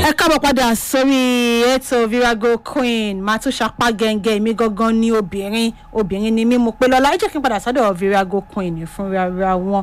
ẹ káàbọ̀ padà sórí ètò virago queen máa tún sapá gẹ́ngẹ́ mi gangan ní obìnrin obìnrin ni mí mo pé lọ́la ẹ jẹ́ kí n padà sọ́dọ̀ virago queen fúnra wọn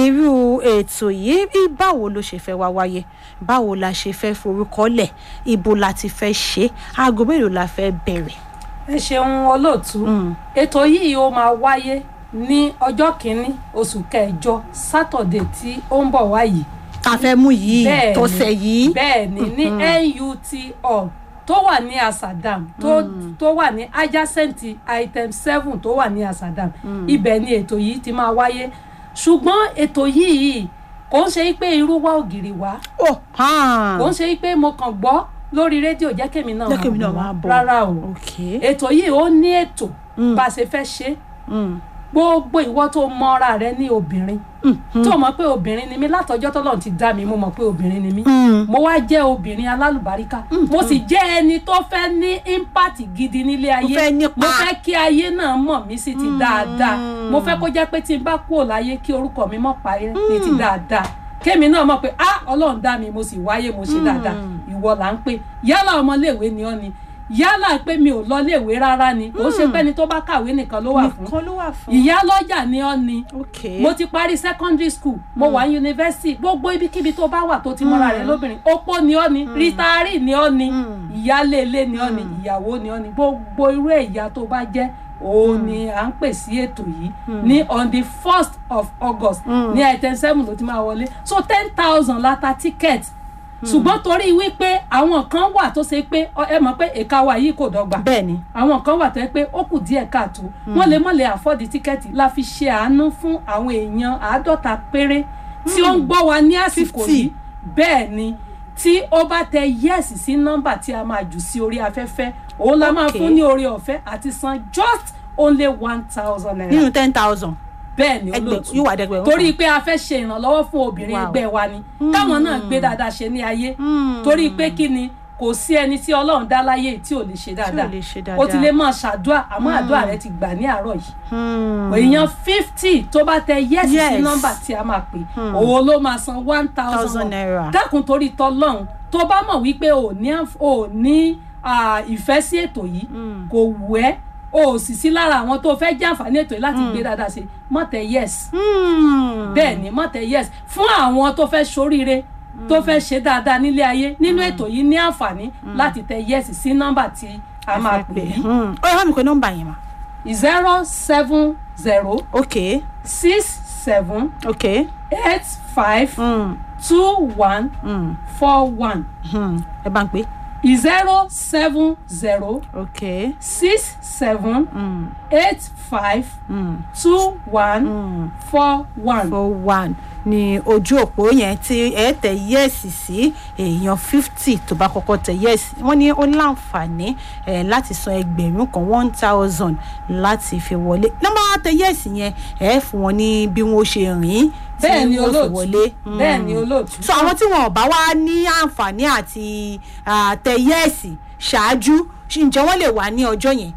irú ètò yìí bí báwo ló ṣe fẹ́ wá wáyé báwo la ṣe fẹ́ forúkọ lẹ̀ ibo la ti fẹ́ ṣe aago mélòó la fẹ́ bẹ̀rẹ̀. ẹ ṣeun olóòtú ètò yìí ó máa wáyé ní ọjọ́ kìíní oṣù kẹjọ sátọ̀dẹ̀ tí ó ń bọ̀ wáyìí ta fẹ́ mú yìí Bẹ́ẹ̀ni, tọ̀sẹ̀ yìí. bẹ́ẹ̀ni ní nut hall tó wà ní asadam tó tó wà ní adjacent item seven tó wà ní asadam ibẹ̀ ni ètò yìí ti máa wáyé ṣùgbọ́n ètò yìí kò ń ṣe pé irú wá ògiri wá oh hàn. kò ń ṣe pé mo kàn gbọ́ lórí rédíò jẹ́ kémi náà Jẹ́ kémi náà máa máa bọ̀ bọ̀. rárá o ok. ètò yìí ó ní ètò bá a ṣe fẹ́ ṣe Mm. gbogbo ìwọ tó mọ́ra rẹ ní obìnrin tó mọ̀ pé obìnrin ni mí látọjọ́ tọ́lọ́run ti dá mi mo mọ̀ pé obìnrin ni mí Mm. mo wá jẹ́ obìnrin alálùbáríkà mo sì jẹ́ ẹni tó fẹ́ ní impact gidi nílé ayé fẹ́ nípa. mo fẹ́ kí ayé náà mọ̀ mí sí ti dáadáa mo fẹ́ kó jẹ́ pé tí n bá kúrò láyé kí orúkọ mi mọ̀ parí ní ti dáadáa kémi náà mọ̀ pé ah ọlọ́run dá mi mo sì wáyé mo ṣe dáadáa ìwọ là ń pè yálà ọmọléèwé ni ọ́ ni yálà pé mi ò lọ léèwé rárá ni kò ṣe pẹ́ni tó bá kàwé nìkan ló wà fún nìkan ló wà fún. ìyá lọ́jà ni ọ́ ni ok. mo ti parí secondary school mo wà ní yunifásitì gbogbo ibikíbi tó bá wà tó ti mọ́ra rẹ̀ lóbìnrin opó ni ọ́ ni rítárì ni ọ́ ni ìyálé ilé ni ọ́ ni ìyàwó ni ọ́ ni gbogbo irú ẹ̀yà tó bá jẹ́ òun ni à ń pè sí ètò yìí ní on the first of august ní item seven ló ti máa wọlé so ten thousand la ta ticket ṣùgbọ́n torí wípé àwọn kan wà tó ṣe pé ọ- ẹ mọ̀ pé èka wa yìí kò dọ́gba bẹ́ẹ̀ni. àwọn kan wà tó yẹ pé ó kù díẹ̀ káàtó wọ́n lè mọ̀ lè àfọ́dì tíkẹ́ẹ̀tì la fi ṣe àánú fún àwọn èèyàn àádọ́ta péré tí ó ń gbọ́ wa ní àsìkò 50. yìí bẹ́ẹ̀ ni tí ó bá tẹ yẹ́ẹ̀sì sí nọ́mbà tí a máa jù sí orí afẹ́fẹ́ òun la máa Okay. fún ní orí ọ̀fẹ́ àti san just only one thousand naira nínú ten thousand. bẹ́ẹ̀ ni ẹgbẹ́ olóòtú yóò wà dẹ́gbẹ̀rún. torí pé a fẹ́ ṣe ìrànlọ́wọ́ fún obìnrin Wow. ẹgbẹ́ wa ni káwọn náà gbé dáadáa ṣe ní ayé Mm. torí pé kí ni kò sí ẹni tí ọlọ́run dá láyé tí ò lè ṣe dáadáa lè ṣe o ti dáadáa. lè máa ṣàdúrà àmọ́ àdúrà rẹ ti gbà ní àárọ̀ yìí Hmm. èèyàn fifty tó bá tẹ yẹ́sì sí Yes. nọ́mbà tí a máa pè owó ló máa san one thousand thousand naira. dákun torí tọlọ́run tó bá mọ̀ wípé ò ní ànf- ò ní ah, ìfẹ́ sí ètò yìí kò wù ẹ́ o ò sì sí lára àwọn tó fẹ́ jẹ́ àǹfààní ètò yìí láti gbé dáadáa ṣe mọ̀ tẹ yes Hmm. bẹ́ẹ̀ ni mọ̀ tẹ yes fún àwọn tó fẹ́ ṣoríire tó fẹ́ ṣe dáadáa nílé ayé nínú ètò yìí ní àǹfààní láti tẹ yes sí nọ́mbà tí a máa pè yìí Hmm. ó yẹ bá mi pe nọ́mbà yẹn ma. zero seven zero ok six seven ok. eight five Hmm. two one Hmm. four one Hmm. ẹ bá ń pè. zero seven zero ok. six seven Hmm. eight five Hmm. two one Hmm. four one. four one ni ojú òpó yẹn tí ẹ tẹ yẹ́ẹ̀sì sí èèyàn fifty tó bá kọ́kọ́ tẹ yẹ́ẹ̀sì wọ́n ní ó láǹfààní eh, láti san ẹgbẹ̀rún kan one thousand láti fi wọlé nọ́mbà tẹ yẹ́ẹ̀sì yẹn ẹ fún wọn ní bí wọ́n ṣe rìn tí bẹ́ẹ̀ ni wọ́n fi olóòtú wọlé. bẹ́ẹ̀ ni Hmm. olóòtú. so àwọn tí wọn ò bá wá ní àǹfààní àti ah, tẹ yẹ́ẹ̀sì ṣáájú ǹjẹ́ wọ́n lè wà ní ọjọ́ yẹn.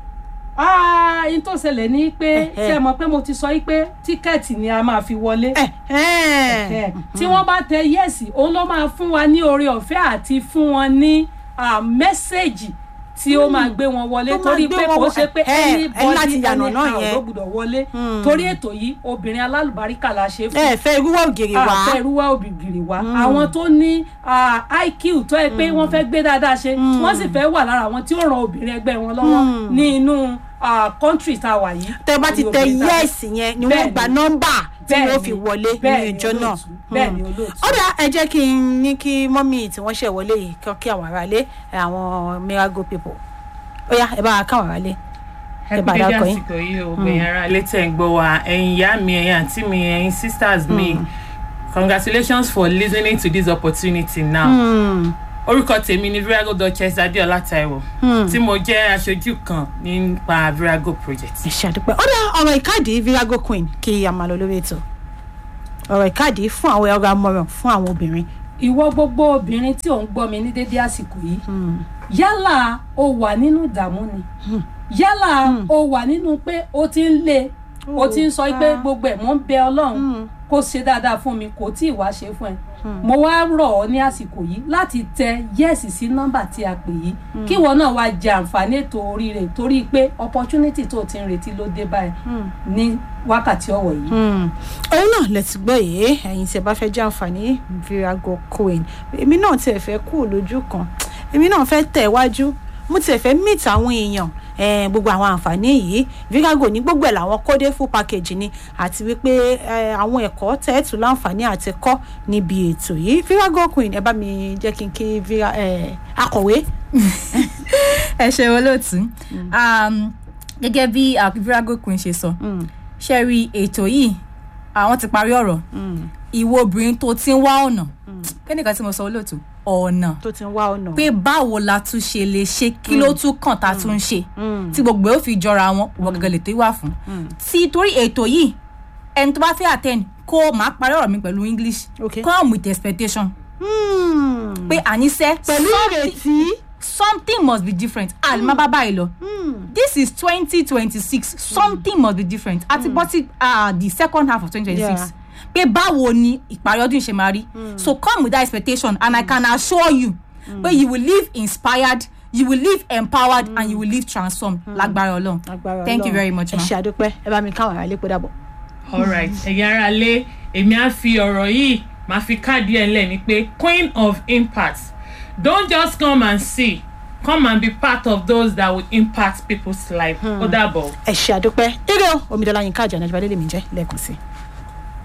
ah n tó ṣẹlẹ̀ ní pé Ẹ̀hẹ́. ṣe mọ̀ pé mo ti sọ yí pé tíkẹ́ẹ̀tì ni a máa fi wọlé. ẹ ẹ Ẹ̀, tí wọ́n bá tẹ yẹ́sì òun ló máa fún wa ní oore ọ̀fẹ́ àti fún wọn ní ah, mẹ́sẹ̀gì tí ó máa gbé wọn wọlé Tó máa torí gbé pé wọn kò wọ- ṣe pé ẹ̀, ẹ̀, ẹ̀ láti anybody yànnà náà anyhow yẹn. ló gbọ́dọ̀ wọlé Hmm. torí ètò yìí obìnrin alálùbáríkà la ṣe fún ẹ fẹ́ irúwọ́ ògiri wá. àfẹ́rúwá òbígìrì wa àwọn tó ní ah, iq tó yẹ pé wọ́n fẹ́ gbé dáadáa ṣe wọ́n sì fẹ́ wà lára àwọn tí ó ran obìnrin ẹgbẹ́ wọn lọ́wọ́ ní inú country tá a wà yìí. tẹ bá ti Orí tẹ obìnrin tá a wà. yẹ́ẹ̀sì yẹn ni wọ́n Bẹ́ẹ̀ni. gba nọ́mbà tí Bẹ́ẹ̀ni. wọ́n fi wọlé ní Bẹ́ẹ̀ni ìjọ náà. olóòtú. Bẹ́ẹ̀ni olóòtú. ọ̀dà ẹ jẹ́ kí n ní kí mọ́mì tí wọ́n ṣẹ̀ wọlé yìí kí kí àwọn aráalé àwọn miracle people ó yá ẹ bá wa káwọn aráalé. ẹ bá kú dédé dákọ yín. àsìkò yìí o gbẹ̀yìn ara létẹ̀ ń gbọ́ wa ẹ̀yin ìyá mi ẹ̀yin àǹtí mi ẹ̀yin sisters mi congratulations for listening to this opportunity now Hmm. orúkọ tèmi ni virago duchess adéọlá taiwo tí mo jẹ́ aṣojú kan nípa virago project. ẹ ṣe àdúpẹ́ ọ̀dà ọ̀rọ̀ ìkáàdì virago queen kí a máa lọ lórí ètò ọ̀rọ̀ ìkáàdì fún àwọn ẹ̀rọ amọ̀ràn fún àwọn obìnrin. ìwọ gbogbo obìnrin tí ò ń gbọ́ mi ní dédé àsìkò yìí yálà o wà nínú ìdààmú ni yálà o wà nínú pé o ti ń le o ti ń sọ pé gbogbo ẹ̀ mọ́ ń bẹ ọlọ́run kó ṣe dáadáa fún mi kò tí ì wá ṣe fún ẹ mo wá rọ̀ ọ́ ní àsìkò yìí láti tẹ yẹ́ẹ̀sì sí nọ́mbà tí a pè yìí kí ìwọ náà wá jẹ àǹfààní ètò oríire torí pé opportunity tó o ti ń retí ló dé báyìí ní wákàtí ọ̀wọ̀ yìí. òun náà lẹ ti gbọ́ yìí ẹ̀yin tí ẹ bá fẹ́ jẹ́ àǹfààní virago coin èmi náà tiẹ̀ fẹ́ kú lójú kan èmi náà fẹ́ tẹ̀ wájú mo tiẹ̀ fẹ́ meet àwọn èèyàn eh, gbogbo àwọn àǹfààní yìí virago ní gbogbo ẹ̀ làwọn kódé full package ni àti wípé eh, àwọn ẹ̀kọ́ tẹ́ẹ̀tù láǹfààní àti kọ́ níbi ètò yìí virago coin ẹ bá mi jẹ́ kí n kí vira eh, akọ̀wé. ẹ ṣe olóòtú Um, gẹ́gẹ́ bí virago queen ṣe sọ ṣe rí ètò yìí àwọn ti parí ọ̀rọ̀ ìwọ obìnrin tó ti ń wá ọ̀nà kí nìkan tí mo sọ olóòtú ọ̀nà tó ti ń wá ọ̀nà. pé báwo la tún ṣe lè ṣe kí ló tún kàn tá a tún ṣe tí gbogbo ẹ̀ ó fi jọra wọn wọ́n gẹ́gẹ́ lè tó wà fún tí torí ètò yìí ẹni tó bá fẹ́ attend kó máa parí ọ̀rọ̀ mi pẹ̀lú english Okay. come with expectation Hmm. pé àníṣe pẹ̀lú ìrètí. something must be different àlè má bá báyìí lọ this is twenty twenty six something must be different àti bọ́ sí uh, the second half of twenty twenty Yeah. six pé báwo ni ìparí ọdún yìí ṣe máa rí so come with that expectation and i can assure you pé you will live inspired you will live empowered and you will live transformed lágbára ọlọ́run agbára thank you Ọlọ́run. very much ẹ ma. ṣe àdúpẹ́ ẹ bá mi káwọn ará ilé pé dàbọ̀. alright ẹ̀yin ara lé èmi á fi ọ̀rọ̀ yìí máa fi káàdì ẹ̀ lẹ́ni pé queen of impact don't just come and see come and be part of those that will impact people's life ó dàbọ̀. ẹ ṣe àdúpẹ́ eré o omidola yín káàjà náà ìjọba lè mi jẹ́ lẹ́ẹ̀kan sí i.